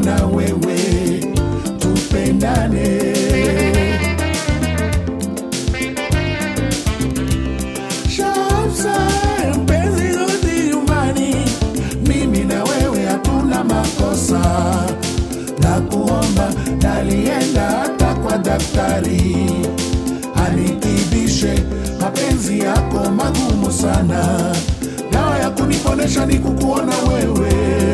na wewe tupendane. Shamsa, mpenzi, rudi nyumbani, mimi na wewe hatuna makosa, na kuomba nalienda hata kwa daktari anitibishe mapenzi yako magumu sana, dawa ya kuniponesha ni kukuona wewe.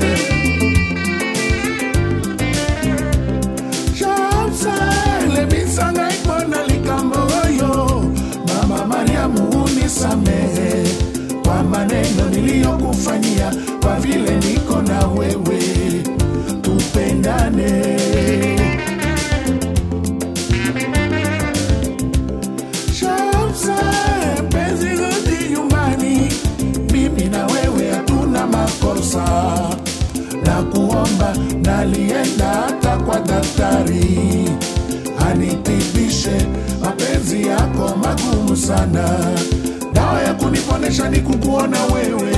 Shamsa, lebisanga ikona likambo oyo, mama Mariamu unisamehe kwa maneno niliyokufanyia, kwa vile niko na wewe, tupendane. Shamsa, mpenzi, rudi nyumbani, mimi na wewe hatuna makosa, na kuomba nalienda hata kwa daktari anitibishe mapenzi yako magumu sana, dawa ya kuniponesha ni kukuona wewe